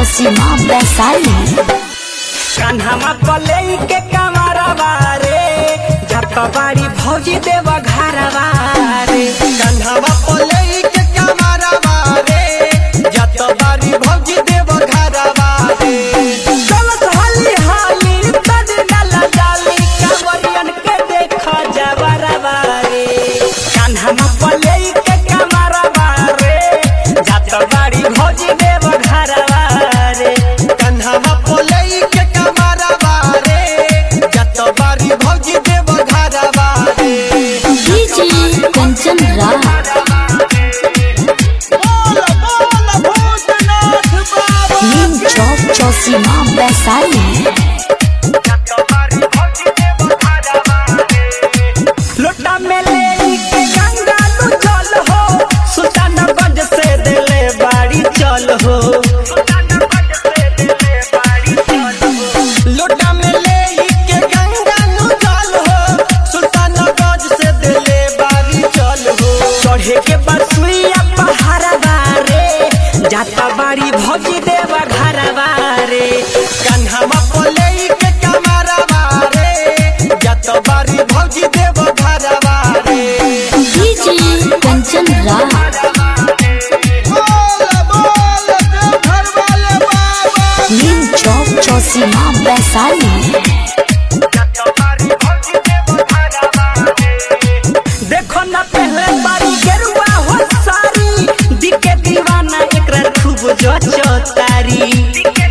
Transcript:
चौसीमा वैशाली कान्हामा पलई के कमरवा रे जत बाड़ी भौजी देव घरवा रे कन्हवा पलई के कमरवा रे जत बारी भौजी देव घरवा रे चलत हाली हाली तद डाला डाली कांवरियन के देखा जवरवा रे कान्हामा पलई के कमरवा रे जत बाड़ी भौजी देव घरवा रे कन्हवा पलई के कमरवा रे जत बारी भौजी देव घरवा रे डीजे कंचन राज बोल बोल भूतनाथ बाबा नीम चौक चौसीमा वैशाली लोटा में ले के गंगा तू चल हो सुल्तानगंज से दिले बाड़ी चल हो लोटा में ले के गंगा नु जल हो सुल्तानगंज से दिले बारी चल हो चढ़े के बसुइया पहाड़वा रे जाता बाड़ी भौजी देवा घरवा रे कन्हवा पलई के कमरवा रे जत बारी भौजी देव घरवा रे डीजे कंचन राज बोल बोल देव घर वाले बाबा नीम चौक चौसीमा वैशाली देखो ना पहले बारी गेरुआ हो सारी दिके दीवाना एकरा खूब जो तारी